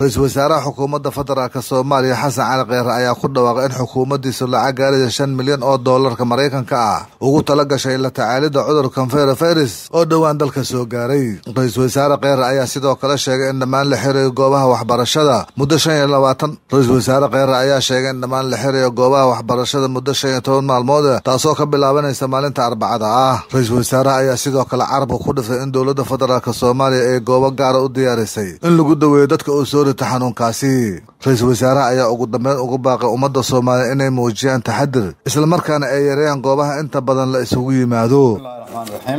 ra-iisul wasaaraha xukuumadda federaalk soomaaliya xasan cali kheyre ayaa ku dhawaaqay in xukuumaddiisu lacag gaaraya shan milyan oo doolarka maraykanka ah ugu tala gashay la tacaalidda cudurkan fayrofayrus oo dhowaan dalka soo gaaray ra-iisul wasaare kheyre ayaa sidoo kale sheegay in dhammaan la xirayo goobaha waxbarashada muddo shan iyo labaatan ra-iisul wasaare kheyre ayaa sheegay in dhammaan la xirayo goobaha waxbarashada muddo shan iyo toban maalmood taasoo ka bilaabanaysa maalinta arbacada ah ra-iisul wasaaraha ayaa sidoo kale carabka ku dhiftay in dowladda federaalk soomaaliya ay goobo gaara u diyaarisay in lagu daweeyo dadka uu soo rita xanuunkaasi ra-iisul wasaaraha ayaa ugu dambeyn ugu baaqay ummadda soomaaliya inay muujiyaan taxadir islamarkaana ay yareeyaan goobaha inta badan la isugu yimaado raxmaan raxiim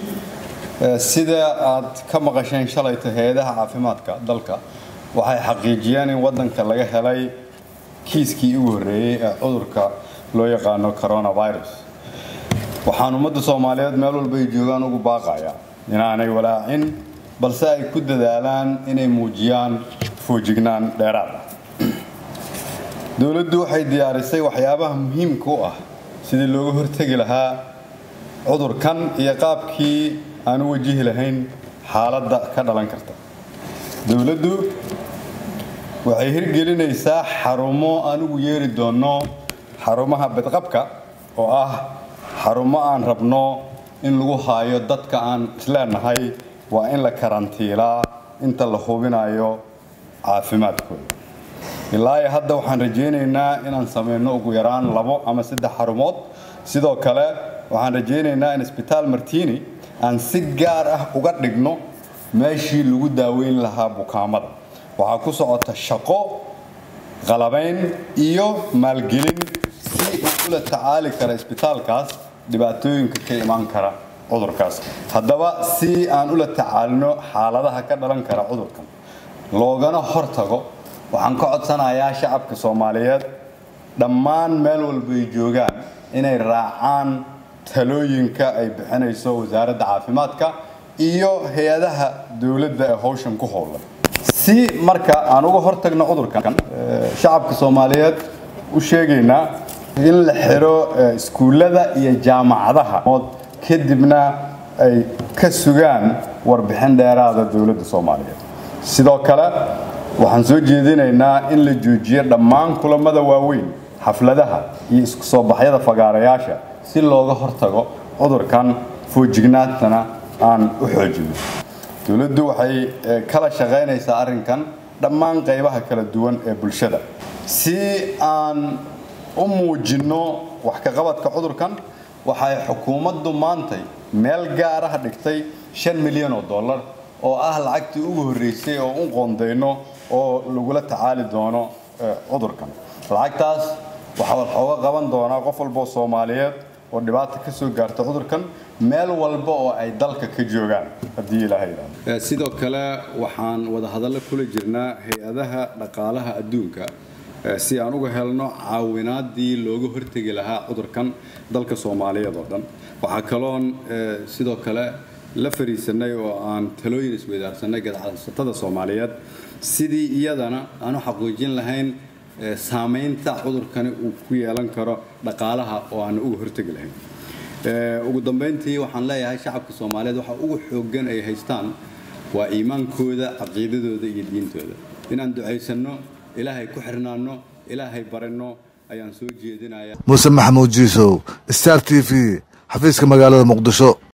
sida aad ka maqasheen shalayta hay-adaha caafimaadka dalka waxay xaqiijiyeen in waddanka laga helay kiiskii ugu horreeyey ee cudurka loo yaqaano coronavirus waxaan ummadda soomaaliyeed meel walba ay joogaan ugu baaqaya inaanay walaacin balse ay ku dadaalaan inay muujiyaan foojignaan dheeraad ah dowladdu waxay diyaarisay waxyaabaha muhiimka u ah sidii looga hortegi lahaa cudurkan iyo qaabkii aan u wajihi lahayn xaaladda ka dhalan karta dowladdu waxay hirgelinaysaa xarumo aan ugu yeeri doonno xarumaha badqabka oo ah xarumo aan rabno in lagu haayo dadka aan isleenahay waa in la karantiilaa inta la hubinayo caafimaadkooda ilaa iyo hadda waxaan rajaynaynaa inaan samayno ugu yaraan labo ama saddex xarumood sidoo kale waxaan rajaynaynaa in isbitaal martini aan si gaar ah uga dhigno meeshii lagu daaweyn lahaa bukaamada waxaa ku socota shaqo qalabayn iyo maalgelin si uu ula tacaali kara isbitaalkaas dhibaatooyinka ka imaan kara cudurkaas haddaba si aan ula tacaalino xaaladaha ka dhalan kara cudurkan loogana hortago waxaan ka codsanayaa shacabka soomaaliyeed dhammaan meel walba ay joogaan inay raacaan talooyinka ay bixinayso wasaaradda caafimaadka iyo hay-adaha dowladda ee howshan ku howlan si marka aan uga hortagno cudurkan shacabka soomaaliyeed u sheegaynaa in la xiro iskuullada iyo jaamacadaha kadibna ay ka sugaan warbixin dheeraada dowladda soomaaliyeed sidoo kale waxaan soo jeedinaynaa in la joojiyo dhammaan kulamada waaweyn xafladaha iyo isku soo baxyada fagaarayaasha si looga hortago cudurkan foojignaantana aan u xoojino dowladdu waxay kala shaqaynaysaa arrinkan dhammaan qaybaha kala duwan ee bulshada si aan u muujinno wax ka qabadka cudurkan waxay xukuumaddu maantay meel gaar ah dhigtay shan milyan oo dollar oo ah lacagtii ugu horreysay oo u qoondayno oo lagula tacaali doono cudurkan lacagtaas waxaa waxooga qaban doonaa qof walboo soomaaliyeed oo dhibaata ka soo gaarta cudurkan meel walba oo ay dalka ka joogaan haddii ilaaha yidhahdo sidoo kale waxaan wadahadallo kula jirnaa hay-adaha dhaqaalaha adduunka si aan uga helno caawinaadii looga hortegi lahaa cudurkan dalka soomaaliyeed oo dhan waxaa kaloon sidoo kale la fariisanay oo aan talooyin isweydaarsanay gadacsatada soomaaliyeed sidii iyadana aan u xaqiijin lahayn saamaynta cudurkani uu ku yeelan karo dhaqaalaha oo aan uga hortegi lahayn ugu dambayntii waxaan leeyahay shacabka soomaaliyeed waxa ugu xooggan ay haystaan waa iimaankooda caqiidadooda iyo diintooda inaan ducaysanno ilaahay ku xirnaanno ilaahay baranno ayaan soo jeedinaya muuse maxamuud jiisow star t v xafiiska magaalada muqdisho